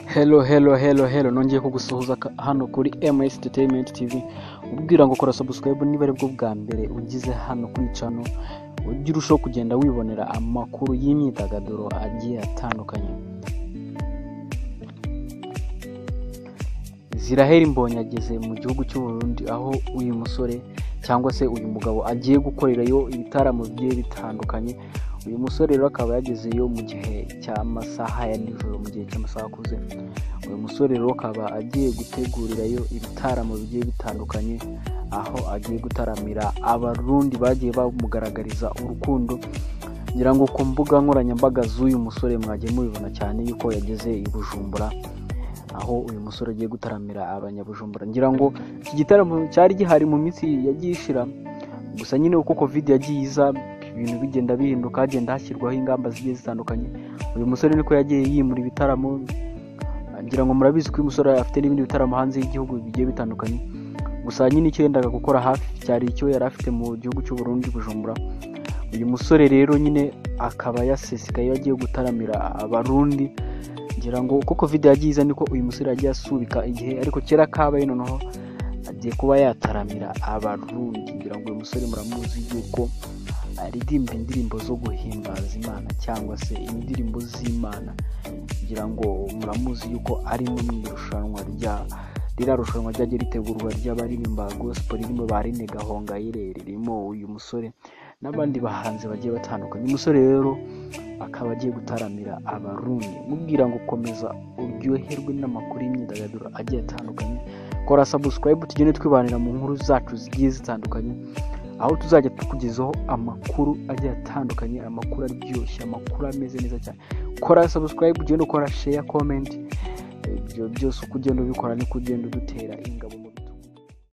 Hello hello hello hello nongeye kugusuhuza ka- hano kuri MS Entertainment TV ubwira ngo kora subscribe niba aribwo bwa mbere ugize hano kuri channel ujye urushaho kugenda wibonera amakuru y'imyidagaduro agiye atandukanye Ziraheri Mbonyi ageze mu gihugu cy'u Burundi aho uyu musore cyangwa se uyu mugabo agiye gukorerayo ibitaramo bigiye bitandukanye uyu musore rero akaba yagezeyo mu gihe cy'amasaha ya nijoro mu gihe cy'amasaha akuze uyu musore rero akaba agiye gutegurirayo ibitaramo bigiye bitandukanye aho agiye gutaramira abarundi bagiye bamugaragariza urukundo ngira ngo ku mbuga nkoranyambaga z'uyu musore mwagiye mubibona cyane yuko yageze i bujumbura aho uyu musore agiye gutaramira abanyabujumbura ngira ngo iki gitaramo cyari gihari mu minsi yagiye ishira gusa nyine uko covid yagiye iza ibintu bigenda bihinduka hagenda hashyirwaho ingamba zigiye zitandukanye uyu musore niko yagiye yimura ibitaramo ngira ngo murabizi ko uyu musore afite n'ibindi bitaramo hanze y'igihugu bigiye bitandukanye gusa nyine icyo yendaga gukora hafi cyari icyo yari afite mu gihugu cy'u Burundi Bujumbura uyu musore rero nyine akaba yasesekaye agiye gutaramira abarundi ngira ngo uko covid yagiye iza niko uyu musore yagiye asubika igihe ariko kera kabaye noneho agiye kuba yataramira abarundi ngira ngo uyu musore muramuzi yuko aririmba indirimbo zo guhimbaza imana cyangwa se indirimbo z'imana ngira ngo muramuzi yuko ari no mu irushanwa rya ririya rushanwa ryagiye ritegurwa ry'abaririmba gospel ririmo ba Rene Gahongayire ririmo uyu musore n'abandi bahanzi bagiye batandukanye uyu musore rero akaba agiye gutaramira abarundi mubwira ngo komeza uryoherwe n'amakuru y'imyidagaduro agiye atandukanye kora subscribe tugende twibanira mu nkuru zacu zigiye zitandukanye aho tuzajya tukugezaho amakuru agiye atandukanye amakuru aryoshye amakuru ameze neza cyane kora subscribe ugende ukora share comment ibyo byose uko ugenda ubikora niko ugenda udutera ingabo mu bitugu